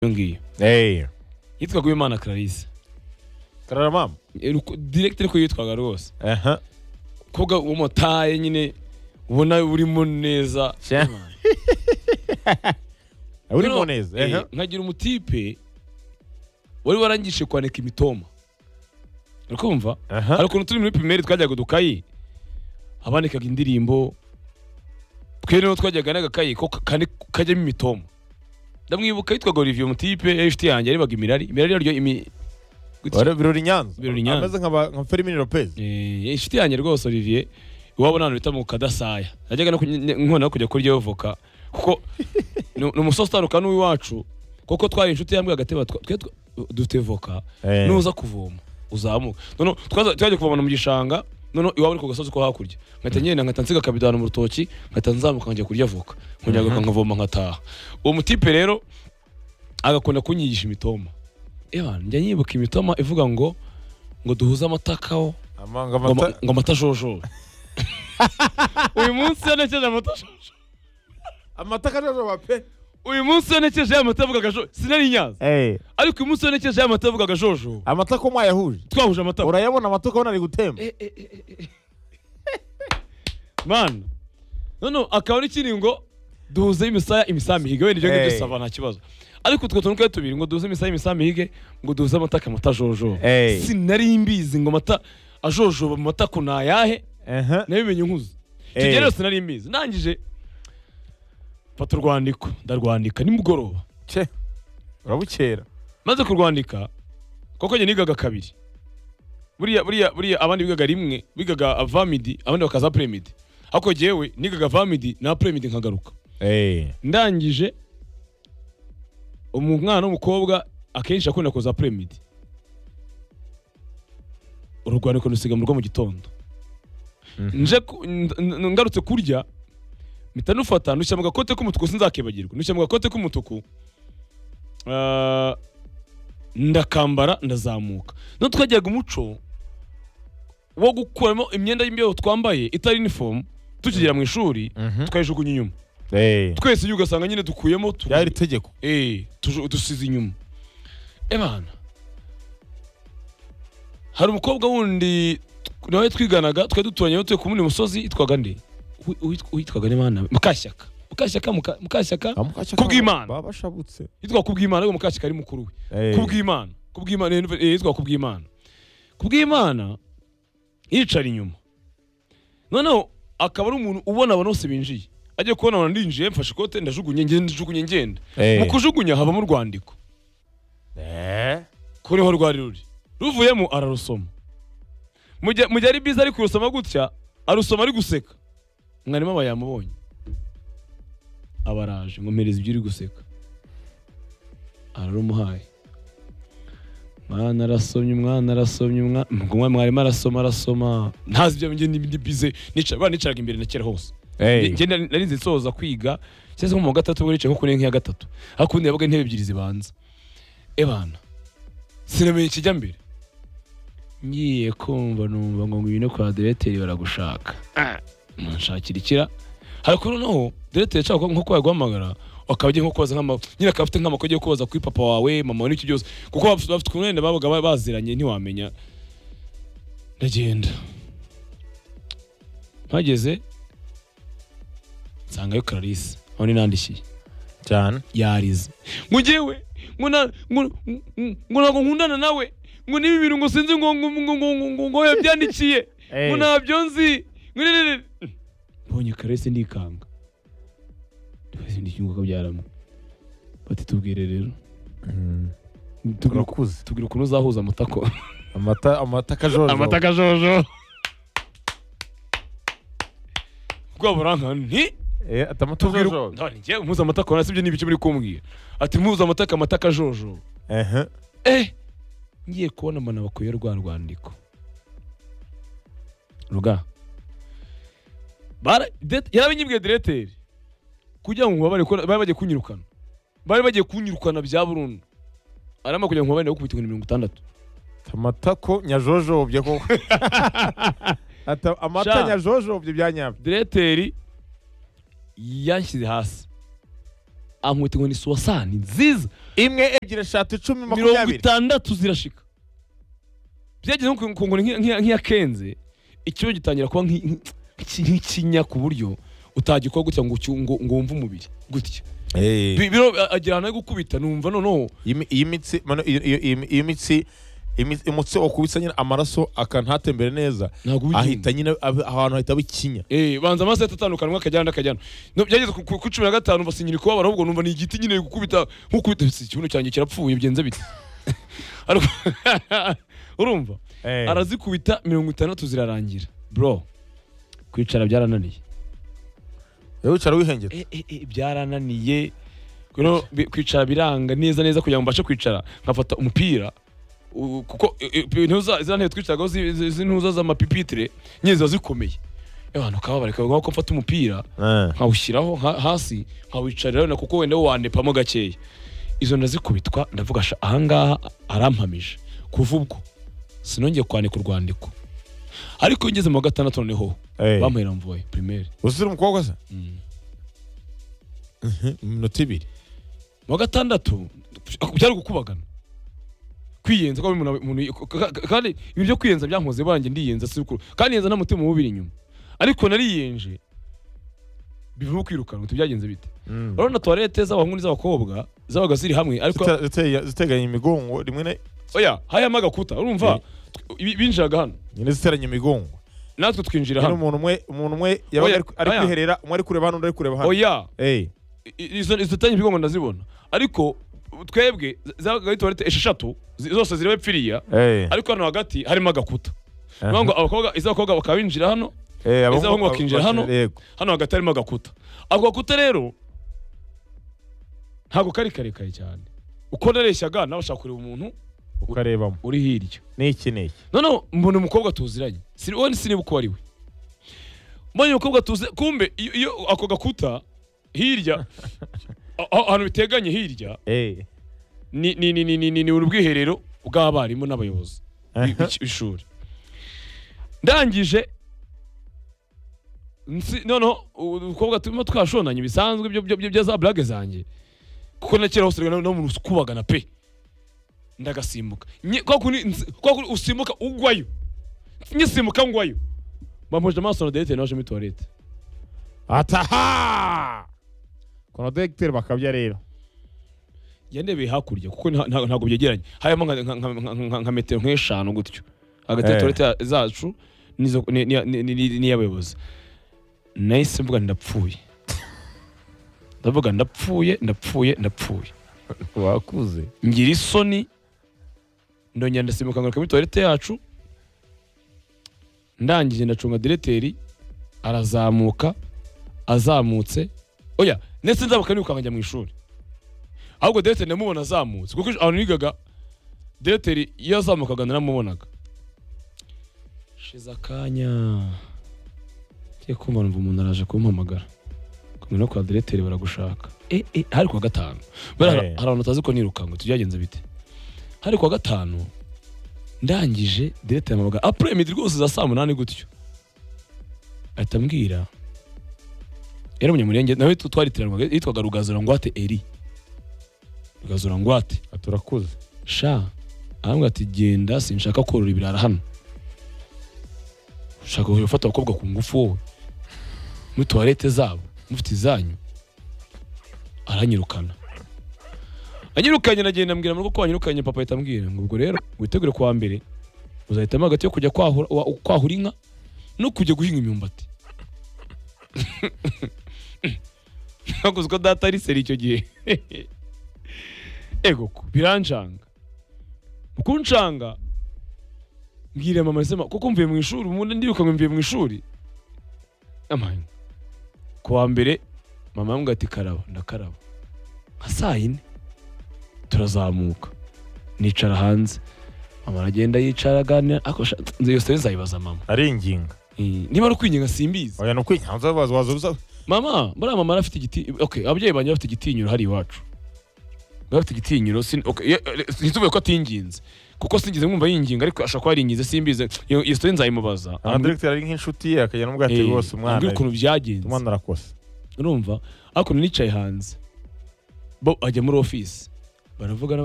iyo ngiyo yitwaga uwimana clarisse kararamamu direkite ariko yitwaga rwose aha kobwa w'umutaye nyine ubona urimo neza Sha. urimo Noneho, neza eh, aha nkagira umutipe wari warangije kwanika imitoma urikumva hari aha ukuntu turi muri primeri twajyaga udukayi abanikaga indirimbo twe rero twajyaga n'agakayi ko ka- kane- kajyamo imitoma ndamwibuka yitwaga olivier mutipe yari inshuti yanjye yarebaga imirari imirari yaryo imi gutya. Wari- birori nyanza Birori Nyanza. ameze nk'aba- nka Fermin Lopez Eh, inshuti yanjye rwose olivier iwabo n'ahantu bita mu kadasaya najyaga no kuny- ne- nkunda no kujya kurya voka kuko ni ni umusozi utandukana n'uw'iwacu kuko twari inshuti yambwe agateba twa- twe twa- dufite voka Eh. nuza kuvoma uzamuka noneho twaza- twajya kuvoma mu gishanga noneho iwabo ni ku gasozi ko hakurya nkahita ngenda nkahita nsiga akabidana mu rutoki nkahita nzamuka nkajya kurya voka nkongera agaruka nkavoma nkataha uwo mutipe rero agakunda kunyigisha imitoma eba njya nyibuka imitoma ivuga ngo ngo duhuze amatakaho amanga ngo ama- amata ngo amata ashoshoje uyu munsi yanekeje amata ashoshoje amata kajojoba pe uyu munsi yanekeje ya mata avuga agashojo sinari nyaza ariko uyu munsi yanekeje ya mata avuga agashojo amata ko mwayahuje twahuje amata urayabona amata ukabona ari gutemba mana noneho akaba ari kiri ngo duhuze imisaya imisaya mihige wenda ibyo ngibyo Eh. dusaba nta kibazo ariko utwo tuntu twari tubiri ngo duhuze imisaya imisaya mihige ngo duhuze amata akamata ajojoba Eh. sinari mbizi ngo amata ajojoba mu mata ko nayahe aha nabimenye nkuze Eh. tugere yose nari mbizi ndangije mfata urwandiko ndarwandika nimugoroba ce urabukera maze kurwandika koko njye nigaga kabiri buriya buriya buriya abandi bigaga rimwe bigaga avamidi abandi bakaza apremidi ariko jyewe nigaga avamidi na apremidi nkagaruka ndangije umwana w'umukobwa akenshi akunda kuza apremidi urwandiko rusiga mu rugo mu gitondo Mhm. nje ku- n- n- ngarutse kurya mpita nufata nushyira mu gakote k'umutuku sinzakibagirwa nushyira mu gakote k'umutuku Ah, ndakambara ndazamuka no twajyaga umuco wo gukuramo imyenda y'imbeho twambaye itari inifomu tukigera mu ishuri tukayijugunya inyuma twese iyo ugasanga nyine dukuyemo tu- ryari itegeko Eh, tuju- dusize inyuma ebana hari umukobwa wundi tw- nawe twiganaga twari duturanye tuye ku wundi musozi yitwaga nde Uwi- uwitwa- uwitwaga ne bana mukashyaka mukashyaka Muka- mukashyaka Kubw'Imana. babashabutse yitwa kubwimana ariko mukashyaka ari mukuru we kubwimana kubwimana eh, eh, yitwa kubwimana kubwimana yicara inyuma noneho akaba ari umuntu ubona abantu bose binjiye agiye kubona abantu ndinjiye mfashe ikote ndajugunye ngenda ndajugunye ngenda mu kujugunya habamo urwandiko kuriho rwari ruri ruvuyemo ararusoma mu gihe mu gihe ari byiza ari kurusoma gutya arusoma ari guseka mwarimu aba yamubonye aba araje ngo mpereza ibyo uri guseka ararumuhaye mwana arasomye umwana arasomye umwana umwana mwarimu arasoma arasoma ntazi ibyo njye ni bize nicara nicaraga imbere na kera hose njye nari nari nzi nsoza kwiga cyangwa se nko mu wa gatatu ubwo nicaye nko kuri nk'iya gatatu ariko ubundi yabaga intebe ebyiri zibanza ebana sinamenye ikijya mbere ngiye kumva numva ngo ngwino kwa direteri baragushaka munshakira ikira ariko noneho direteri ashaka nko kuba yaguhamagara akaba agiye nko kubaza nk'ama nyine akaba afite nk'amakuru agiye kubaza kuri papa wawe mama wawe n'icyo byose kuko bafite bafite ukuntu wenda babaga ba- baziranye ntiwamenya ndagenda mpageze nsangayo clarisse aho ni nandikiye cyane yarize ngo ngewe ngo na- ngo- ngo- ngo ntabwo nkundana nawe ngo niba ibintu ngo sinzi ngo ngo- ngo- ngo- ngo- ngo- ngo yabyandikiye ngo ntabyo nzi ngo ni- ni- ni- mbonye karese ndikanga ndibase ndikingo kabyaramo bati tubwire rero tubwire uku- urakuze tubwire ukuntu uzahuza amutako amata amata kajojoba akajojo rwaburanka nti Eh, ati amata tubwire kajojoba ngewe muza amata kora sibyo nibiki muri kumbwira ati muza amata amata akajojo ehe eh ngiye kubona mbona bakuye rwa rwandiko ruga Bara- det- yarabinyibwiye direteri kugira ngo mubabare ko bari bagiye kunyirukana bari bagiye kunyirukana bya burundu arama kugira ngo mubabare gukubita ibihumbi mirongo itandatu Ati amata ko nyajojobye koko Ati amata Sha. nyajojobye byanyabyo direteri yanshyize hasi ankubita inkoni suwasani nziza imwe ebyiri eshatu icumi mirongo makumyabiri itandatu zirashika byageze nko ku ngoni nk'iyakenze ikibazo gitangira kuba nk'i- nk'i- nk'i- nk'ikinya ku buryo utagikora gutya ngo ucyu- ngo ngo wumve umubiri gutya Eh. Bi- biro agira ahantu ari gukubita numva noneho Iyi mi- iyi mitsi mano, iyo- iyo- iyi iyi mitsi imi- umutsi wakubitse nyine amaraso akantatembere neza ntabwo uba ugiye ahita nyine abe- ahantu hahita bikinya Eh, banza amaso ahita atandukana umwe akajyana akajyana byageze ku- ku- kuri cumi na gatanu mva sinyira kubabara ahubwo numva ni igiti nyine gukubita nk'ukubita ikibuno cyanjye kirapfuye byenze bite Ariko- urumva arazikubita mirongo itandatu zirarangira bro kwicara byarananiye Wowe wicara wihengera Eh, eh, eh, byarananiye Kuno bi- kwicara biranga neza neza kugira ngo mbashe kwicara nkafata umupira u- kuko eh, eh, intuza za ntebe twicaragaho zi- zi- z'intuza z'amapipitire nyine ziba zikomeye abantu kababare kabagwa ko mfata umupira Eh. nkawushyiraho ha- hasi nkawicarira na kuko wenda wandepamo gakeya izo ndazikubitwa ndavuga sha ahangaha arampamije kuva ubwo sinongeye kwandika urwandiko ariko iyo ngeze mu wa gatandatu noneho Eh. bamuhera mvuye primaire uzira umukobwa se Mm. Mhm, iminota ibiri mu wa gatandatu byari gukubagana kwiyenza kwa umuntu umuntu- ka- ka- kandi ibintu byo kwiyenza byankoze banjye ndiyenza si ukuri kandi yenza nta mutima mubi uri inyuma ariko nariyenje bivamo kwirukanwa tubyagenze bite urabona tuwarete z'abahungu n'iz'abakobwa zabaga ziri hamwe ariko Zite- zite- ziteganye imigongo rimwe na- oya hayamo agakuta urumva Tw- binjiraga hano nyine ziteranye imigongo natwe twinjira nyine hano umuntu umwe umuntu umwe yabaga Oya, ari ari oya. kwiherera umwe ari kureba hano undi ari kureba hano oya Eh. I- izo izo tanye ibigongo ndazibona ariko twebwe z- zabaga ari tuwarete esheshatu zi- zose zireba epfiriya Eh. ariko hano hagati harimo agakuta Aha. Bivuga ngo abakobwa iz'abakobwa bakaba binjira hano Eh, abahungu- iz'abahungu bakinjira hano. Yego. hano hagati harimo agakuta ako gakuta rero ntabwo kari karekare cyane uko nareshyaga nabasha kureba umuntu ukarebamo uri hirya n'iki n'iki noneho mbona umukobwa tuziranye Sini- we siniba uko ari we mbonye umukobwa tuzi kumbe iyo iyo ako gakuta hirya a- a- ahantu biteganye hirya Eh. ni ni ni ni ni ni, ni ubwiherero bw'abarimu n'abayobozi bi- b'iki- b'ishuri ndangije nsi- noneho umukobwa turimo twashonanye bisanzwe ibyo byo- byo- bya za blague zanjye kuko na kera hose no mu kubagana pe ndagasimbuka Nye- kwa kuri nsi- kwa kuri usimbuka ugwayo nyisimbuka ngwayo bampuje amaso na dete naje muri toilette ataha kono dogiteri bakabya rero yandebeye hakurya kuko nta- nta- ntabwo byegeranye harimo nka- nka- nka- nka- nka metero nk'eshanu gutyo hagati ya Eh. torete zacu n'izo- ni- ni- ni- ni- ni- n'iy'abayobozi nahise mvuga ndapfuye ndavuga ndapfuye ndapfuye ndapfuye wakuze ngira isoni ndongera ndasimbuka ngaruka muri torete yacu ndangije ndacunga direteri arazamuka azamutse oya ndetse nzamuka niruka nkajya mu ishuri ahubwo direteri ndamubona azamutse kuko ahantu nigaga direteri iyo azamukaga naramubonaga shize akanya ngiye kumva numva umuntu araje kumpamagara kumwe no kwa direteri baragushaka e, e, hari kuwa gatanu Buriya hari Eh. hari abantu utazi ko nirukango tubyagenze bite hari kuwa gatanu ndangije direteri ampamagara apure midi rwose za saa munani gutyo ahita ambwira yari umunyamurenge nawe tu- twari tiranwaga yitwaga rugazurangwate eri rugazurangwate turakuze sha arambwira ati genda sinshaka korora ibirara hano ushaka kujya gufata abakobwa ku ngufu wowe muri tuwarete zabo mufite izanyu aranyirukana anyirukanye nagenda mbwira mu rugo ko wanyirukanye papa ahita ambwira ngo ubwo rero witegure kuwa mbere uzahitamo hagati yo kujya kwahura, wa- kwahura inka no kujya guhinga imyumbati ntabwo uzi ko data ari seri icyo gihe ego ko biranshanga mu kunshanga mbwira mama nsema kuko mvuye mu ishuri ubundi ndirukanwe mvuye mu ishuri amahanga ku wa mbere mama yambwira ati karaba ndakaraba nka saa yine turazamuka nicara hanze mama aragenda yicara aganira ariko sha- nzi iyo story nzayibaza mama ari inginga Eh, niba ari ukwinginga simbizi oya ni ukwinyanga waza waza uza mama buriya mama arafite igiti okay ababyeyi banjye bafite igitinyiro hari iwacu bari bafite igitinyiro sin- okay, ye- eh, ntituvuge ko atinginze kuko sinigeze mwumva yinginga ariko ashobora kuba yaringinze simbizi iyo iyo story nzayimubaza aha dogiteri ari nk'inshuti ye akajya n'ubwo ati Eh, rwose umwana ambwira ukuntu byagenze umwana arakosa urumva ariko nicaye hanze bo ajya muri ofisi baravugana baravugana